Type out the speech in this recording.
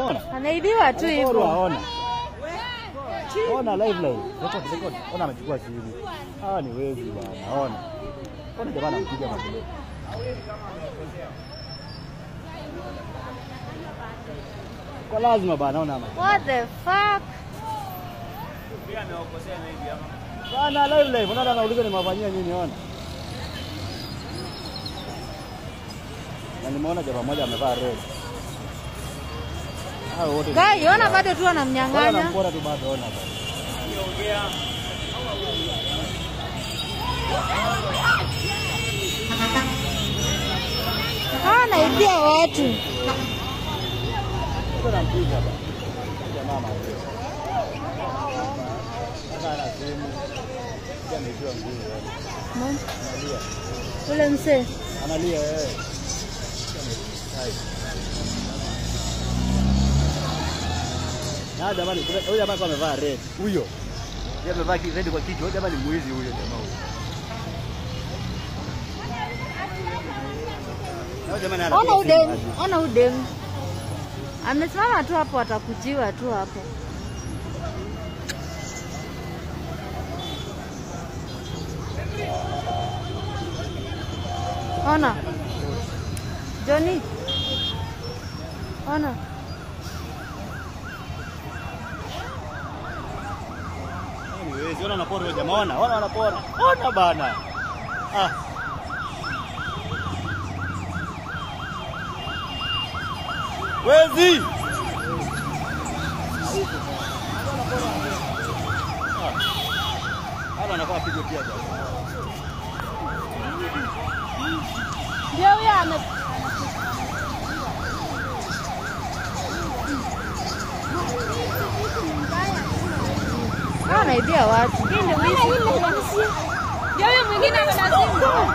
Ona. Anaibiwa tu Porwa, hivyo. ona. Ona live live. Record record. Ona amechukua simu. Hawa ni wezi bwana. Ona. Ona jamaa anampiga makelele. Kwa lazima bana, ona ama. What the fuck? Bana live live. Unaona anauliza nimewafanyia nini ona. Na nimeona jamaa mmoja amevaa red. Hao wote. ni- Gai, ona bado tu Wala anamnyang'anya. nampora tu bado ona bana. Hawa anaibia watu. Sasa nampiga bana. Jamaa anaongea. Sasa ana simu. Pia ameibiwa nguo yani. Mo- Analia. Ule msee. Analia eh. Hai. Na jamani, kuna- huyo jamaa alikuwa amevaa red. Huyo. Yeye amevaa ki- red kwa kichwa. Huyo jamaa ni mwizi huyo jamaa huyo. Na huyo jamaa naye Ona anapiga simu udemu, aje. ona udemu. Amesimama tu hapo, atakujiwa tu hapo. Ona. Johnny. Ona. Ni wezi. Ona wanapora huyo jamaa. Ona, ona wanapora. Ona bana. Ah. Wezi. Hapa anakuwa apigwe pia jamaa. Ndio huyo ame Hawa wanaibia watu. Ndio huyo mwingine ana simu.